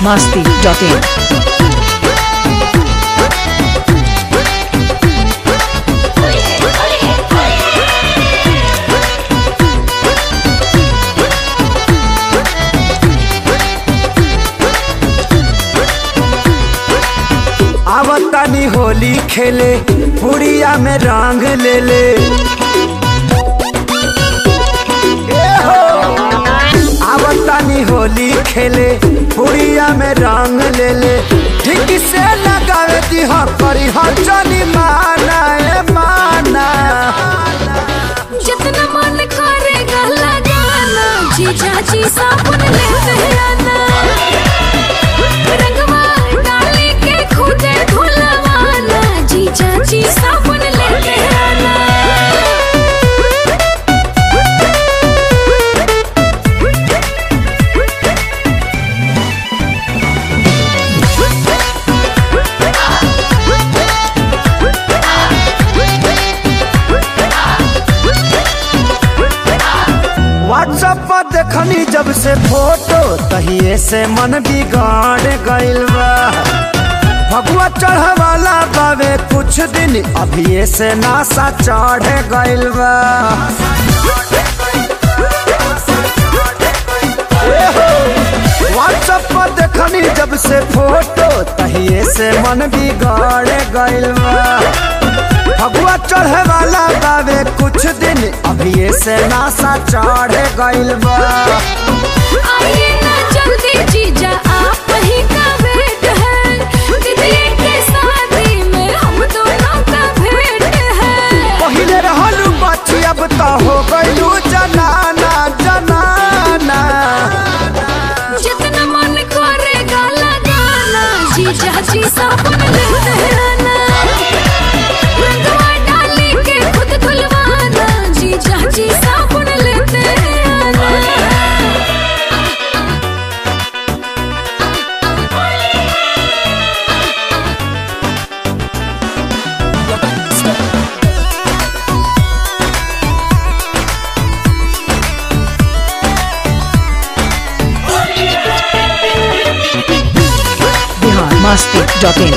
masti.in. आवतानी होली खेले पुड़िया में रंग ले ले ए हो आवतानी होली खेले पुड़िया में रंग ले ले ठीक से लगावे दी हो करी हो जनी माना ए माना जितना मन करेगा लगाना जीजा जी साबुन लेते आना रंगवा डाली के खुदे धुलवाना जीजा जी साबुन लेते आना व्हाट्सएप पर देखनी जब से फोटो तहिए से मन बिगाड़ गइल बा भगवा चढ़वाला बावे कुछ दिन अभी से नासा चढ़ गइल बा व्हाट्सएप पर देखनी जब से फोटो तहिए से मन बिगाड़ गइल बा भगवा चढ़े वाला बावे कुछ दिन अभी से नासा चढ़ गइल बा आइए ना जल्दी जीजा आप ही का वेट है दीदी के शादी में हम दोनों का भेंट है पहिले रहलू बच्ची अब तो हो गइलू जनाना जनाना जितना मन करेगा लगाना जीजा जी साबुन लेते आना रंगवा डाली के खुद धुलवाना जीजा जी साबुन लेते आना Bihar masti.in.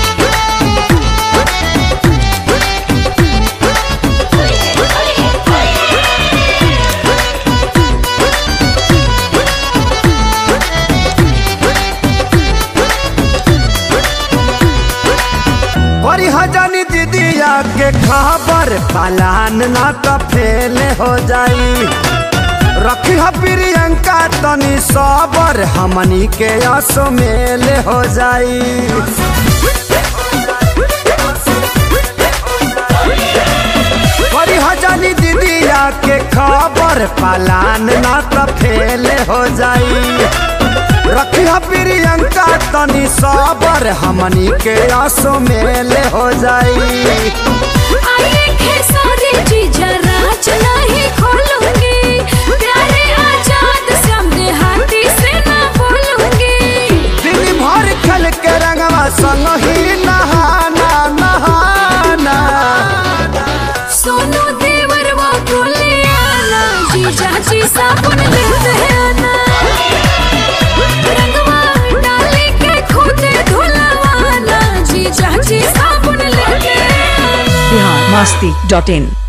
बड़ी हजानी दीदिया के खबर पालान ना तो फेल हो जाई रखी ह प्रियंका तनी सबर हमनी के असो मेल हो जाई बड़ी हजानी दीदिया के खबर पालान ना तो फेल हो जाई रखी ह प्रियंका तनी सबर हमनी के आसो मेल हो जाई आइए खेसारी जीजा राज नहीं खोलूंगी प्यारे आजाद सामने हाथी से ना बोलूंगी दिन भर खेल के रंगवा संग ही नहाना नहाना सोनू देवर वो बोले आना जीजा जी साबुन लेते आना रंगवा डाली के खुदे धुलवाना जीजा जी साबुन लेते आना Bihar masti.in.